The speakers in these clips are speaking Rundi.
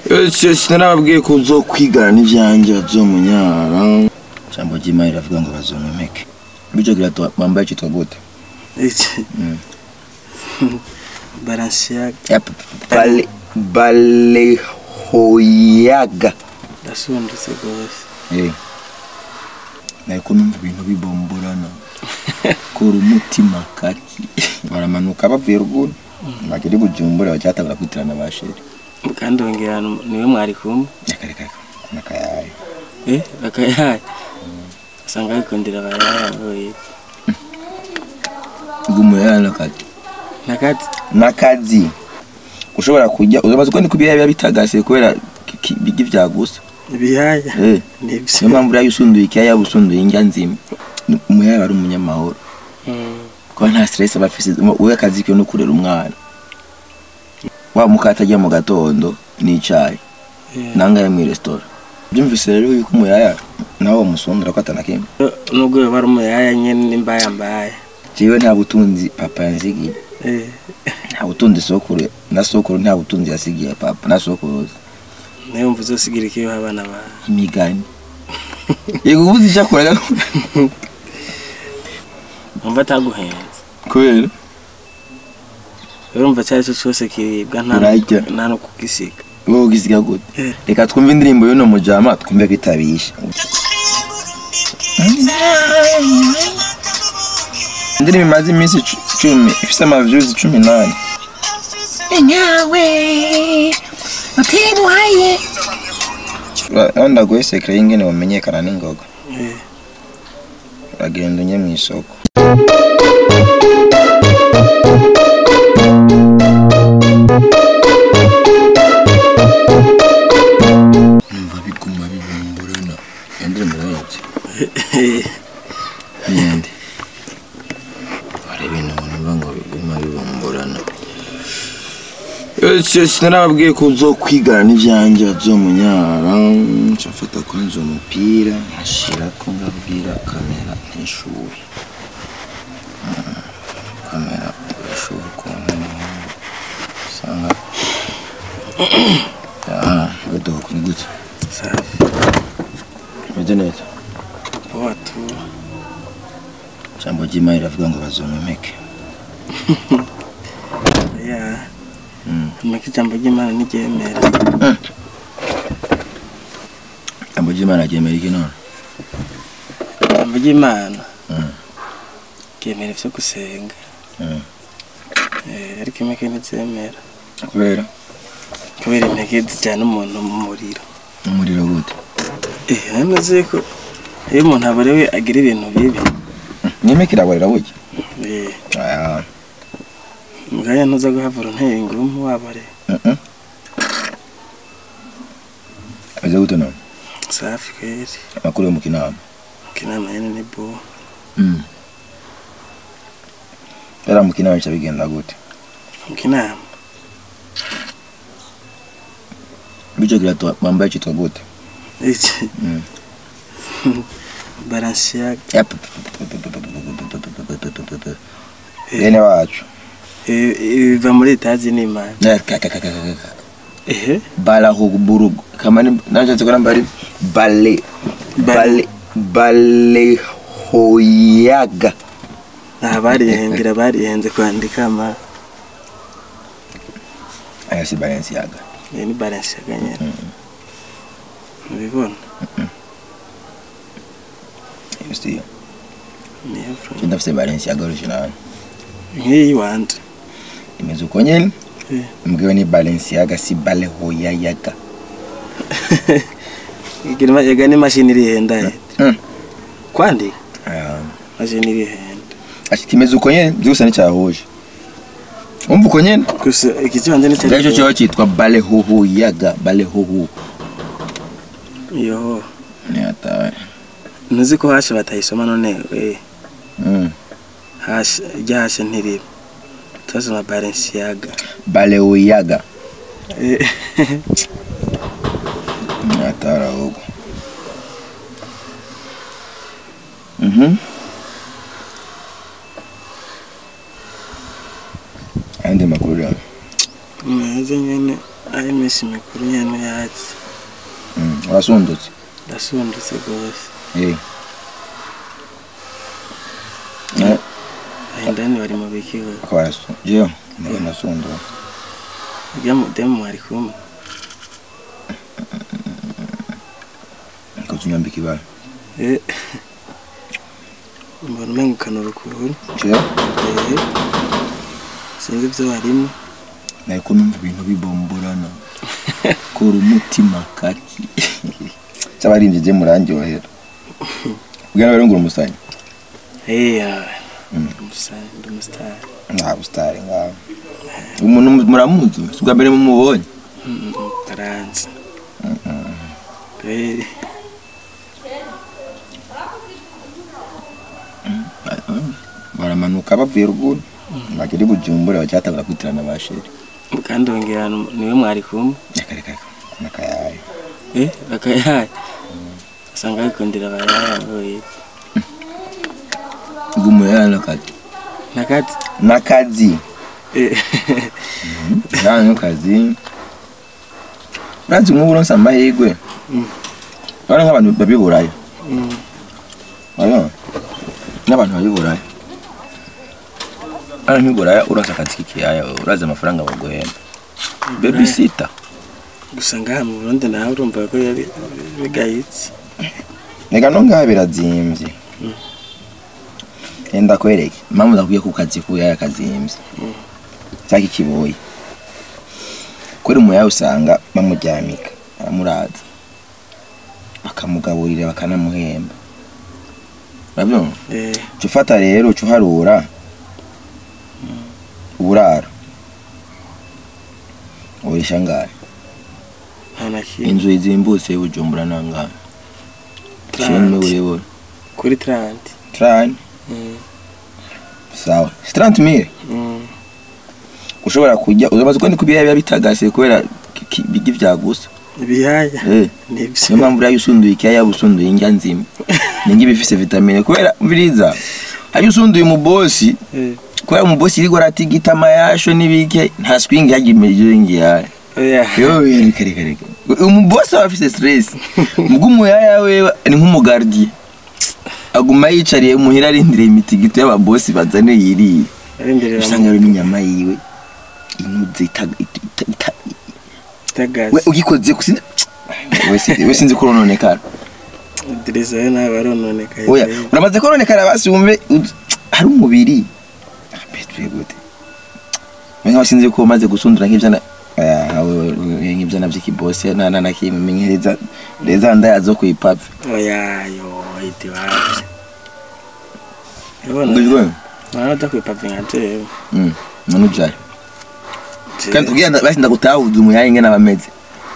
sinarababwiye ko uzokwigana n'ivyanjye bazomunyara ijambo ry'imana riravuga ngo bazomemeke bityo kirato bambaye cyitwa gute iki baransiyaga Yap, bale balehoyaga ndasundutse rwose Eh. nariko numva ibintu bibomborana kora umutima kaki baramanuka bavuye ruguru bagera i bujumbura bacyatangura kwitirana ba sheri kandi wongera niwe mwari kumwe reka nakayaye eh bakayaye usanga bikundira abayaye bw'umuyana kati nakati n'akazi ushobora kujya uzabaza ko ni ku bihaye biba bitagase kubera ki- ki- bijya ibyagusa ibiyaya Eh. nibyo niyo mpamvu uriya usunduye ikiyaya yaba usunduye indya nzima umuyaya aba ari umunyamahoro Mm. kuba nta stress aba afise we akazi kiwe no kurera umwana wa mukata ajya mu gatondo n'icayi Yeah. nangaye mu resitora byumvise rero yuko umuyaya nawe wamusundura ko atanakimwe nubwo yoba ari umuyaya nyene nimbayambaye jewe nta butunzi papa yansigiye eh nta butunzi sokuru na sokuru nta butunzi yasigiye papa na sokuruza nayo mvu uzosigira iki abana bawe imigani yego ubuze icyo akoraga umva ataguhenze kubera urumva cyari cyo cyose kiribwa nta Urarya. nta no kugisiga wowe ugisiga gute Eh. reka twumve indirimbo y'uno mujama twumve ko itabishe indirimbo imaze iminsi icu- icumi ifise amavyuzi cumi n'ane nyawe utimuhaye aho ndaguhe sekere y'ingene wamenyekana n'ingoga eh uragenda unye mu isoko numva biguma bibumburana iyo ndirimbo urayibye n'iyindi hari ibintu numva ngo biguma bibumburana sinarababwiye ko uzokwigana n'ivyanjye bazomunyara nshafata kwanza umupira nkashirako ngabwira kamera ntishuri Mm, kamera ishuri ukuntu usanga gadoho kuri gutya safi meze neza watu ijambo ry'imana riravuga ngo bazomemeke ya Mm. amaka ijambo ry'imana ntiryemera ijambo ry'imana ryemera iki none ijambo ry'imana Mm. ryemera ivyo gusenga Mm. Eh, ariko impeke ntizemera kubera kubera impeke zijyana umuntu mu muriro umuriro gute eh namaze ko iyo umuntu aborewe agira ibintu bibi n'imeke iraborera burya eh aya mugaya ntuza guhavura unteye ingumu waborewe Mhm. ameze gute none safi kweri amakuru yo mu kinama kinama nyene ni bo Mm. yari mu kinama bica bigenda gute kinama bityo kirato bambaye cyitwa gute iki Mm. baransiyaga Yap. bene wacu biva muri etazi n'imana ehe balahuburugu kamani nashatse ko namba ari bale bale balehoyaga aha barihembera barihenze kwandika ama aya si balenciaga iyi ni baransiyaga nyene ubibona iyo si niyo cyo ndafise balenciaga original nk'iyi wanje imeze uko nyene Eh. mbwiwe ni balenciaga si balehoyayaga igira ega n'imashini irihenda ye Mm. kwandika Aya. imashini irihenda Ati kimeze uko nyene byose nticyahuje umva uko nyene gusa iki kibanje ni ngacyo cyo cyitwa balehohoyaga balehoho yo ni atawe ntuzi ko hashe batayisoma none we mm. hashe irya hashe ntiriba turasoma baransiyaga balehoyaga Eh, ni atari ahubwo mhm ayandi makuru rero meza nyene ayime iminsi mikuru nyene yatse Mm, urasundutse ndasundutse rwose Eh. Eh, ahindani bari mu biki we akaba arasu jewe mbona nasundutse urya mudemu mwari kumwe nikoze unyambika ibara Eh. mbona umenga ukanura ukuntu jewe Eh. sinzi ibyo warimo nariko numva ibintu bibomborana kora umutima kaki cy'abarinzi je murandyohera ubwira barungura umusanyi eya Mm. umusani ndi umusitari nta busitari ngaho umuntu mu- muramuzi si ubwa mbere mumubonye baranze Eh, baramanuka bavuye ruguru bagera i bujumbura bacyatangura kwitirana ba sheri kandi wongera niwe mwari kumwe reka reka reka nakayaye Eh, bakayaye usanga bikundira abayaye bw'umuyaya n'akazi nakati n'akazi Eh, nta n'akazi urazi nk'ubu uronse amahirwe Mm. bari nk'abantu babiburayo mm, Urabona? n'abantu babiburayo hano nk'iburaya uronse akazi k'ikiyaya urazi amafaranga baguhemba babysita gusa ngaha mu burundi nawe urumva ko yari bigayitse reka no ngaha birazimbye enda kwereke impamvu ndakubwiye ko kazi k'ubuyaya kazimbye cyangwa ikiboyi kuri umuyaya usanga bamuryamika baramuraza bakamugaburira bakanamuhemba urabyumva Eh, uca ufata rero uca uharura uburaro urisha ngahe nta na kimwe inzu izimbutse y'ubujumbura nangahe Trente. shimwe burebure kuri taranti trani sawa sitarante mire ushobora kujya uzabaza uko ni kubiyaya biba bitagase kubera ki- ki- bigi vyagusa ibiyaya eh nibyo niyo mpamvu uriya usunduye ikiyaya uba usunduye indya nzima ninga iba ifise vitamine kubera mviriza hariyo usunduye umubosi Eh, kubera umubosi iriko aratigita amayasho n'ibike nta swing yagira imiryo ngiyaya oya yo reka reka reka umubosi aba afise stress ubwo umuyaya wewe ni nk'umugardiye aguma yicariye muhira arindiriye imitigito y'ababosi bazane yiriye arindirira usanga rero n'inyama yiwe inuze ita- ita- ita- ita- we itagaze ugikoze ku sinzi we sinzi- we sinzi ko urononekara direza yo nawe barononekaye oya uramaze kononekara basi wumve ud- hari umubiri Ah, mbese gute mwenga sinzi ko umaze gusundura nk'ivyana Ah, we- we- we- nk'ivyana vy'ikibosi na na na kimwe menyereza reza ndaya zo kuipave oya yo iti wapi ubona ngujwe nawe adakwipavye nka jewe mm none ujaye Je- kandi kugira ngo basi ndagutahuza umuyaye ingene abameze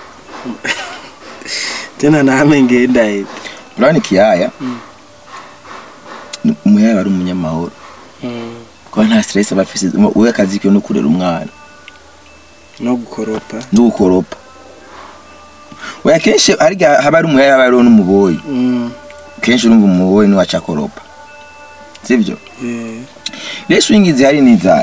tena name ngenda iti urabona ikiyaya ni- umuyaye aba ari umunyamahoro kuba nta stress aba afise we akazi kiwe no kurera umwana no gukoropa no gukoropa oya kenshi harya haba ari umuyaye haba hariho n'umuboyi Mm, kenshi urumva umuboyi niwe aca akoropa sibyo eh, rero swingi zihari ni izari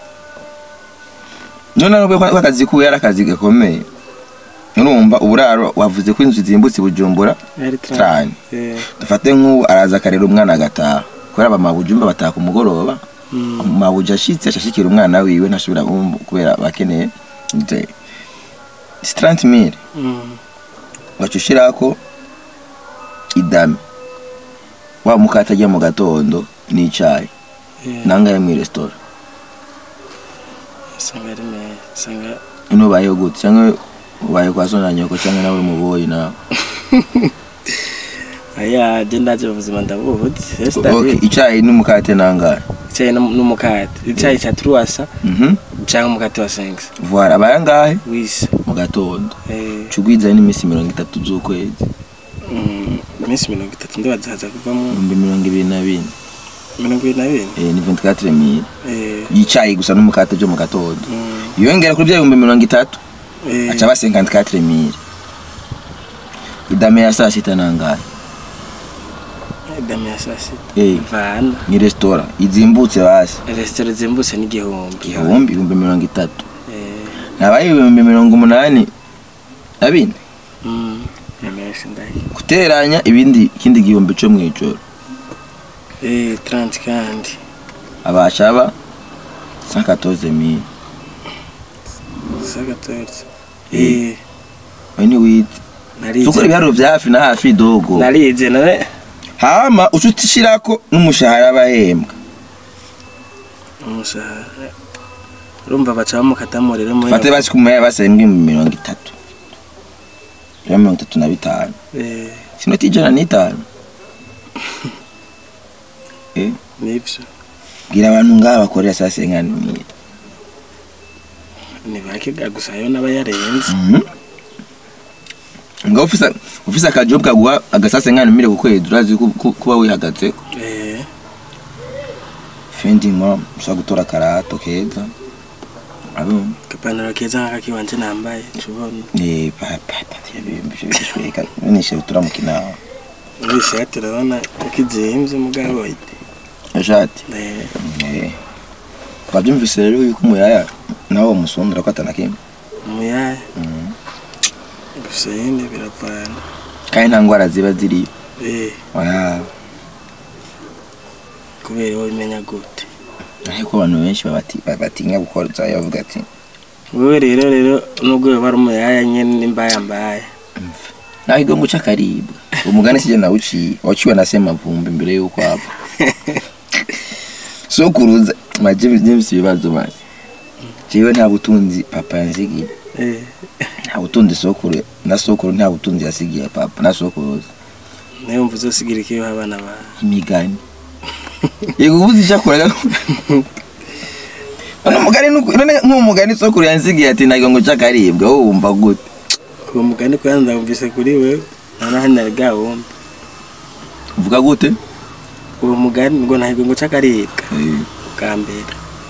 none nubwo ko akazi kuwe ari akazi gakomeye urumva uburaro wavuze ko inzu zimbutse i bujumbura yari Trani. Eh, dufate nk'ubu araza akarera umwana agataha kubera abamabujumba bataha ku mugoroba mm, mabuja ashitse ashashikira umwana wiwe ntashobora kumva kubera bakeneye nze sitarante mire mm, waca ushirako idame wa mukate ajya mu gatondo n'icayi eh, nangaye mu resitora usanga ari meza usanga ino ubayeho gute cyangwa ubaye kwa so na nyoko cyangwa nawe uri umuboyi nawe aya je ndaje ubuzima ndabuzi ese okay ndabizi icayi n'umukate nangahe icyayi n'um- n'umukate icyayi cya truwasa mhm cyangwa umukate wa sengisi voilà abaye angahe wisi mu gatondo Eh, cugwiza n'iminsi mirongo itatu z'ukwezi mm, iminsi mirongo itatu ndibaza haza kuvamo ibihumbi mirongo ibiri na bine mirongo ibiri na bine eh, ni 24 mille Eh, yicaye gusa n'umukate byo mu gatondo mm, yongera kuri bya bihumbi mirongo itatu eh, aca aba 54 mille idame ya saa sita nangahe dame ya saa sita eh, vana ni resitora izimbutse basi resitora zimbutse n'igihumbi igihumbi ibihumbi mirongo itatu Eh, nabaye ibihumbi mirongo umunani na bine Mm. ni menshi ndahi guteranya ibindi ikindi gihumbi cyo mu ijoro eh 30 kandi abasha aba 114000 sagatorse Eh. eh we ni wize narize tukora ibiharuro vya hafi na hafi dogo narize none hama uca utishirako n'umushahara bahembwa umushahara urumva baca bamukatamo rero muri fate basi kumaya basembwe mu mirongo itatu ya mirongo itatu na bitanu eh sinoti ijana n'itanu eh nivyo bwira abantu ngaha bakorera saa senkanimira ni bake ga gusa yo naba yarenze nga ufisa ufisa akajob kaguha agasase nkanimire ku kwezi urazi ku- ku- kuba wihagaze eh fendi mwa ushobora gutora akarato keza abo kapantaro keza nk'akakiwanje nambaye tubona ni papa bishweka nishe turamukina muri ishati urabona ukizimvye mugabo ashati eh eh babyumvise rero yuko umuyaya nawe umusundura ko atanakimwe umuyaya gusa nyine biravana kandi nta ngwara ziba ziriyo eh Oya, kubera wowe imenya gute ariko abantu benshi babati- batinya gukora zayo bavuga ati wewe rero rero nubwo yoba ari umuyaya nyene nimbaya mbaya nawe igo nguca akaribwa umugani sije nawuciye waciwe na semavumbi mbere yuko apfa sokuruza maje james ibibazo banje jewe nta butunzi papa yansigiye eh nta butunzi sokuru na sokuru nta butunzi yasigiye papa na sokuruza nayo mvu uzosigira ikiyo abana bawe imigani yego ubuze icyo akora none umugani nuko- none nk'umugani sokuru yansigiye ati ntabwo ngo akaribwa wowe wumva gute uwo mugani ko yanza wumvise kuri wewe none hano ari gahunda uvuga gute uwo mugani ngo ntabwo ngo cakaribwa Eh, bwa mbere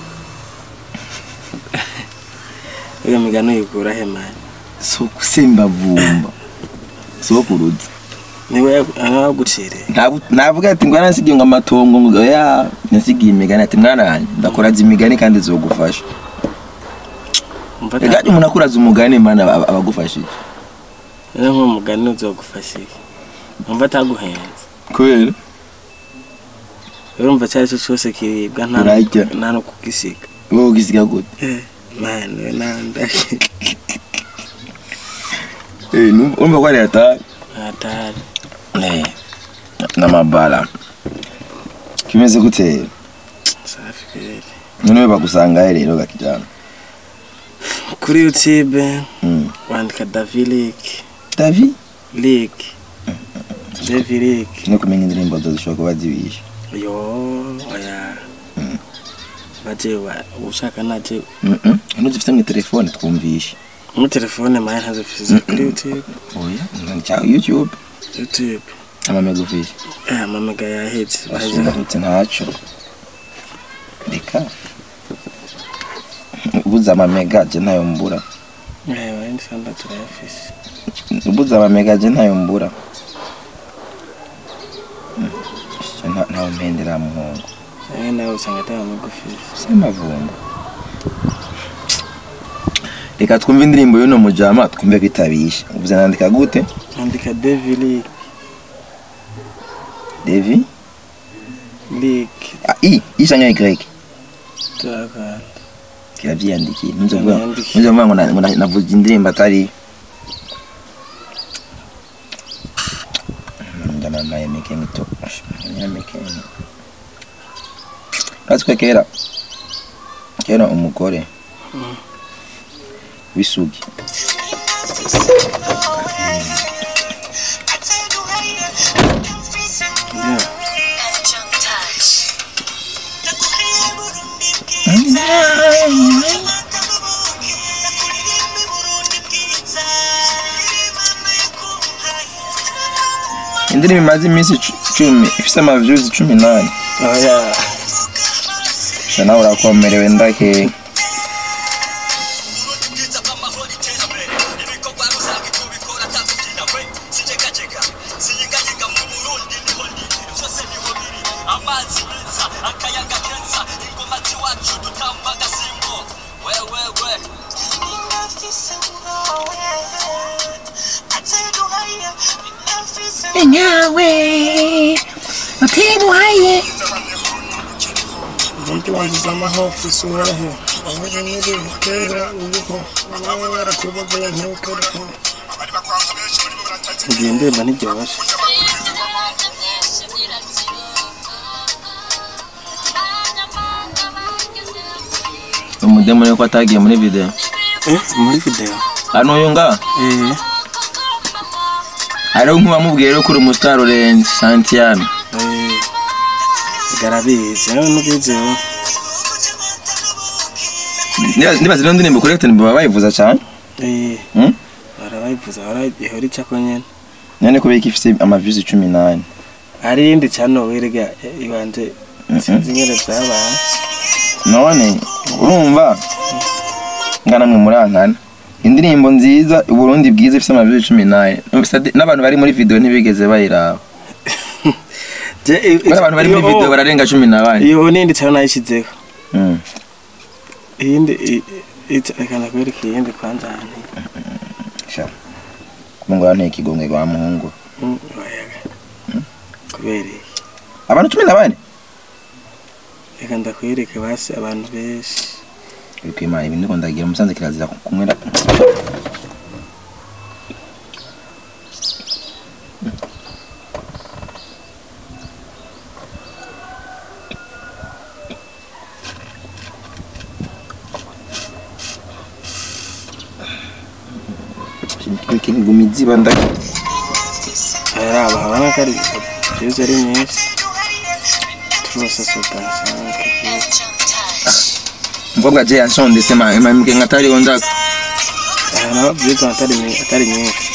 iyo migani uyikura he mani so sembavumba sokuruza niwe waguciriye Ntabu- navuga ati ngo yaransigiye ngo amatongo ngo ya yasigiye imigani ati mwana wanjye ndakoraza imigani kandi zogufasha umva rega umuntu akuraza umugani mana aba- aba agufashije rero nk'uwo mugani uzogufasha iki umva ataguhenze kubera urumva icyo ari cyo cyose kiribwa nta Urarya. nta no kugisiga wowe ugisiga gute mani we nandaye Eh, numva urumva ko ari hatari atari Eh, n'amabara kimeze gute safi kweli nonewe bagusangahe rero gakijana kuri youtube Mm. wandika davilik davi lik davilik no kumenya indirimbo zo zishobora kuba zibishe yo oya baje wa- ushaka naje Mhm. ino zifite mu telefone twumvishe muri telefone maya ntazifise kuri youtube oya ni cya youtube youtube amamegufishi eh amamega yahetse baje basungutse ntaco reka ubuze amamega je ntayo mbura eh wandi sanda turayafise ubuze amamega je ntayo mbura Mm. Je nta- ntawe mpendera muhungu cyangwa nawe usanga atari amagufise semavumba reka twumve indirimbo y'uno mujama twumve ko itabishe uvuze nandika gute andika davilik devi lik ah, i i canke y turakanda kiravyiyandikiye ntuze kuvuga Navyiyandikiye. ntuze kuvuga ngo na- ngo na- navuze indirimbo atari ndana naye mekeni to ya mekeni Aziko kera kera umugore Mm. w'isugi ndio indirimbo imaze iminsi icu- icumi ifise amavyuzi cumi nane oya sha nawe urakomerewe ndake amazi meza akayaga keza ingoma ziwacu dutamba agasimbo wewewe Nina fise urowe nyawe utibuhaye ubundi wangiza amahofu isura he aho nyiri gutera uruhu nawe warakubaguye ntukereho igihe ndirimba ntiryoshye umudemo yuko atagiye muri video eh muri video hano uyu nga eh hariho nk'uwamubwiye rero ko uri umusitari urenze santiyano eh garabizi nawe nubizeho nibaza ino ndirimbo kuri ekiteni baba bayivuza cyane eh Hmm? barabayivuza barabihora icako nyene none kubera ko ifite amavisi cumi n'ane hari iyindi cano wirega ibanze sinzi nyene vyabaye none urumva ngana mwe murankana indirimbo nziza uburundi bwiza ifite amavisi cumi n'ane n'abantu bari muri video ntibigeze bayiraba Je, i- bari abantu bari muri iyo- video bararenga cumi na bane iyo nindi cano nayishizeho Mm. iyindi i- i- reka ndakwereka iyindi kwanza ahantu Sha. kuba ngo yanteye ikigongwe wa muhungu Mm, oyaga. kubera iki abantu cumi na bane reka ndakwereke basi abantu benshi uri kwimana ibintu ndiko ndagira umusanze kirazira kunywera gumizi banda hari abahorana ko ari views ari nyinshi turose sotansanke umukobwa je yansondese ma mamike ngatari ondaka hari nabo views atari nyi- atari nyinshi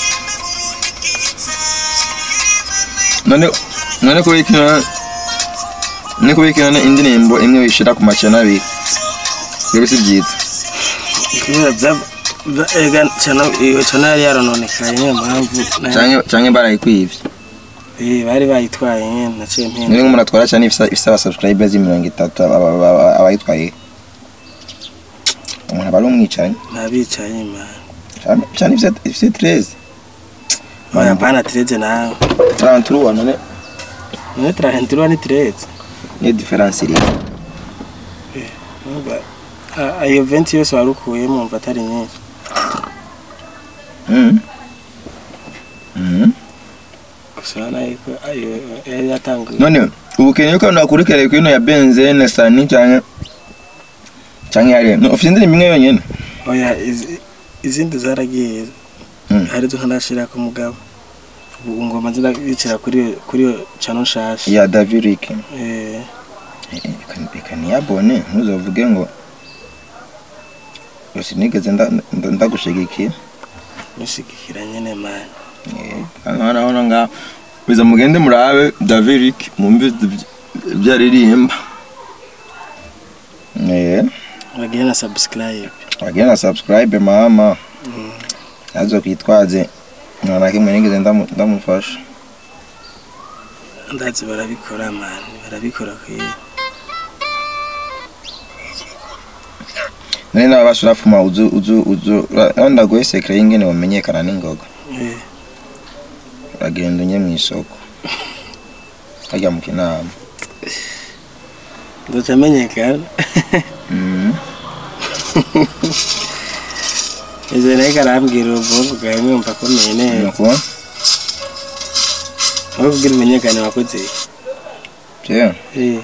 none none kubera iki none none kubera iki none indirimbo imwe wishira ku macana abiri rero si byiza kubera bya- bya- ega cano iyo cano yari yarononekaye niyo mpamvu na- canke canke barayikwivye Eh, bari bayitwaye nyene naciye mpinda none nk'umuntu atwara cyane ifisa ifisa abasubscribers mirongo itatu aba- aba- aba- abayitwaye umuntu aba ari umwicanyi nabicaye man cyane cyane ifise ifise 13 oya mpana tireze nawe abantu ruwa none none turahendirwa ni tireze niyo difference iri Numva, a- iyo venti yose wari ukuyemo mva atari nyinshi Mhm. Mhm. gusa urabona yuko ayo yari yatanguye none ubu keneye ko nakurikira kuri ino ya benzene sani cyane cyane yari no ufite indirimbo imwe yonyine oya izi- izindi zaragiye Mm. hari zo ntarashira ku mugabo ubu ngoma zirabicira kuri iyo- kuri iyo cano nshasha ya davirik Eh, reka niyabone ntuzavuge ngo yose nigeze nda- nda- ndagushigikiye nishigikira nyene mani hano hano nga biza mugende murabe davirik mumve ibyo aririmba eh bagiye na subscribe wagira na subscribe mama nazo kwitwaze nta na kimwe nigeze ndamu- ndamufasha ndazi barabikora mani barabikora kwiye nari nawe basurafuma uzu uzu uzu ura- ndaguhe sekre y'ingene wamenyekana n'ingoga Eh, uragenda unye mu isoko hajya mu kinama ndoca amenyekana Mhm. ivyo nayo karambwira ubuvuga bwawe mwumva akomeye neza nuko aho kugira umenyekane wakoze iki? je Eh.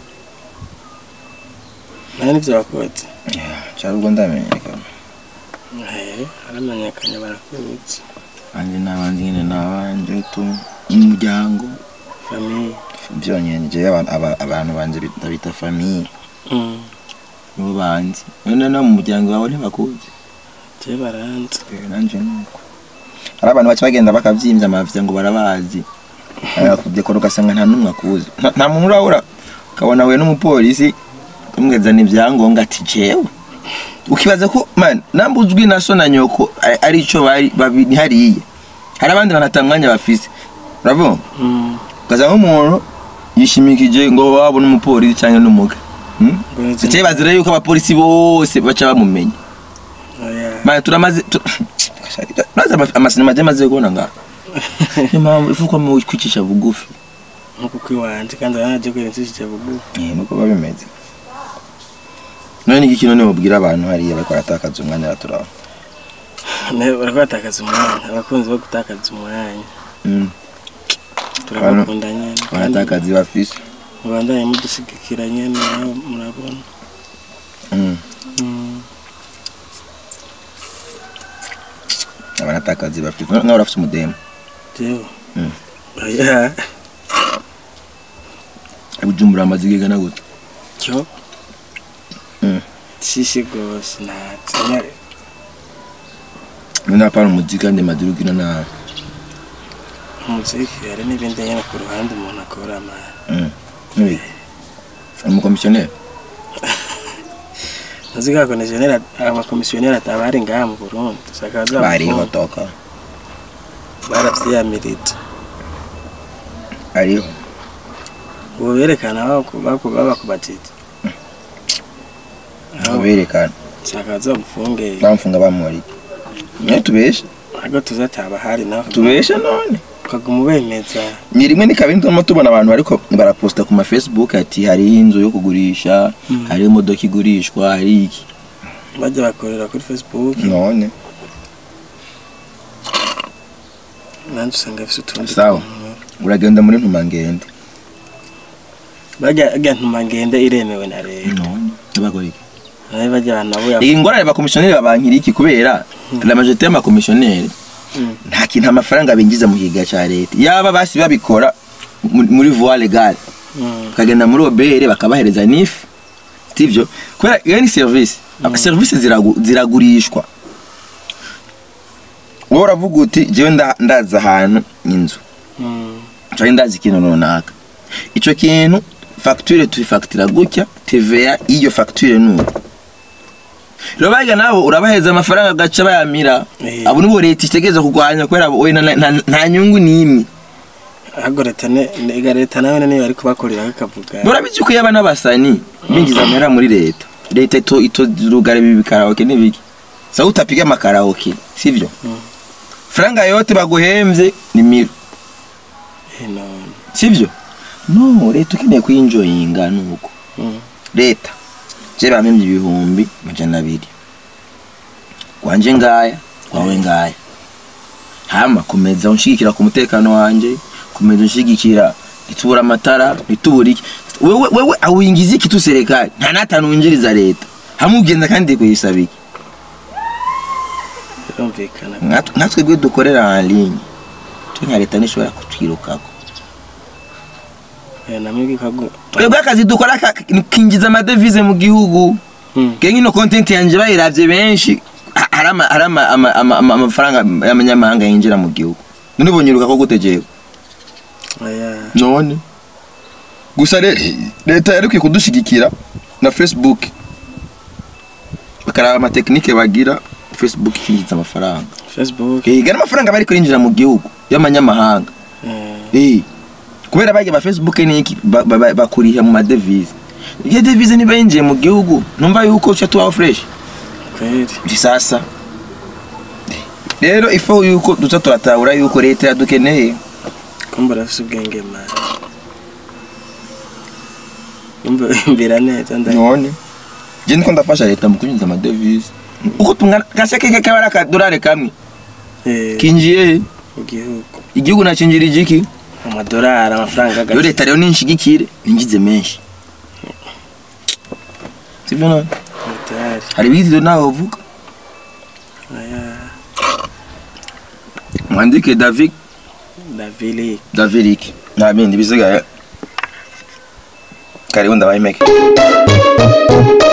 nawe nivyo wakoze cyari ubwo ndamenyekana Eh, aramenyekanye barakuzi anje n'abandi nyine n'abanje tu umuryango famiye byonyine je abantu aba- abantu banje bit- ndabita famiye Mm. nibo banzi none no mu muryango wawe ntibakuzi je baranze Eh, nanje nuko hari abantu baca bagenda bakavyimbya amavya ngo barabazi kudekora ugasanga nta n'umwe akuzi Nta- nta muntu urabura ukabona we n'umupolisi umwezana ibyangombwa ati jewe ukibaza ko man nambuzwi na so na nyoko ari- ari ico bari babiri hariya hari abandi banata mwanya bafise urabona Mm. ugasanga nk'umuntu yishimikije ngo waba n'umupolisi cyangwa n'umuga Hmm? Ngo ni Zicaye bazira yuko abapolisi bose baca bamumenya Oya. man turamaze tu- Urazi ama- amasinema agiye amaze kubona ngaha niyo mpamvu ifu ko mu kwicisha bugufi nkuko kwiwanje kandi uranaje ko ibintu bugufi Eh, nuko biba bimeze none ni iki none mubwira abantu hariya bariko baratakaza umwanya baturaba nawe bariko batakaza umwanya abakunzi bo gutakaza umwanya Mm, turabakunda nyene kandi baratakaza bafise mubandanye mudushigikira nyene nawe murabona Mm, Mm. abaratakazi bafise nkaho urafise umudemu jewe Mm. oya bujumbura amaze igigana gute cyo Mm. shishi gose ntatsenya none hapana umuziki kandi madurugina na umuziki hari n'ibindi nyene ku ruhande umuntu akora ama Mm, n'ibiki umukomisiyoneri ntuzi ko abakomisiyoneri abakomisiyoneri atabari ngaha mu burundi sakaza bariho toka baravyiyamirije ariho ubu berekana baku- baku- babakubatije aho berekana sakaza bamufunge bamfunga bamuri niyo tubeshe ntabwo tuza atabahari nawe tubeshe none ukaguma ubemeza ni rimwe ni kabiri turimo tubona abantu bariko baraposta ku ma Facebook ati hariho inzu yo kugurisha Mm. hariho imodoka igurishwa hari iki bajya bakorera kuri facebook none nanjye usanga afite utundi Sawa. tuntu. uragenda muri ntumangende bajya bajya ntuma ngende iremewe na leta none bakora iki nawe bajya abantu nabo ya iyi ngorane bakomisiyoneri babankira iki kubera la majorite y'amakomisiyoneri Mm. nta kintu amafaranga binjiza mu kiga cya leta yaba basi babikora mu- muri voie legale Mm. bakagenda muri obere bakabahereza nifu sivyo kubera iyo ni serivisi serivisi ziragu- ziragurishwa wowe uravuga uti jewe nda- ndazi ahantu inzu Mm. cyangwa ndazi ikintu runaka icyo kintu fagitire tuyifagitira gutya TVA y'iyo fagitire ni uko rero bajya nabo urabahereza amafaranga agaca bayamira Eh. abo nibo leta itegereza kurwanya kubera we na- na- na- nta nyungu n'imwe ahubwo leta ne ega leta nawe niyo bari kubakorera ikavuga murabizi ko yaba n'abasani binjiza amahera muri leta leta ito itozurugara ibi bikaraoke n'ibiki sa utapiga amakaraoke sivyo Mm. franga yote baguhemvye ni miro Eh, none. sivyo no leta ukeneye kuyinjoyinga nuko Mm. leta je bamemye ibihumbi majana abiri kwanje ngaya kwawe ngaya hama komeza unshigikira ku mutekano wanje komeza unshigikira nitubura amatara nitubura iki wewe wewe awingiza iki tu serikali nta natanu winjiriza leta hamwe ugenda kandi kuyisaba iki birumvikana Nkat- nkatwe gwe dukorera en ligne twe nka leta nishobora kutwirukako Eh, namwe gikago twebwe akazi dukora ka- kinjiza amadevize mu gihugu Mm. kenga ino content yanje bayiravye benshi ha- hari ama- hari ama- ama- ama- ama- amafaranga y'amanyamahanga yinjira mu gihugu none ubonyiruka ko gutegeka oya none gusa re- leta yari ikwiye kudushigikira na facebook bakaraba amatekinike bagira facebook ikinjiza amafaranga facebook Eh, gana amafaranga bari kurinjira mu gihugu y'amanyamahanga eh, Eh, kubera bajya ba facebook niki ba- ba- ba- bakuriha mu madevize iyo devize niba yinjiye mu gihugu numva yuko uca tubaho fresh kweli ndi sasa rero ifo yuko duza turatahura yuko leta yadukeneye kumva urafise ubwenge mara kumva imbira neza nda none je niko ndafasha leta mu kwinjiza amadevize uko tungana gaseke keke bara akadolari kamwe eh, kinjiye he? mu gihugu igihugu nacinjira igiki amadolari amafaranga yo leta rero ninshigikire ninjize menshi sivyo none amadolari hari ibindi nawe uvuga aya mwandike david davili davirik nta bindi bisigaye karibu ndabayimeke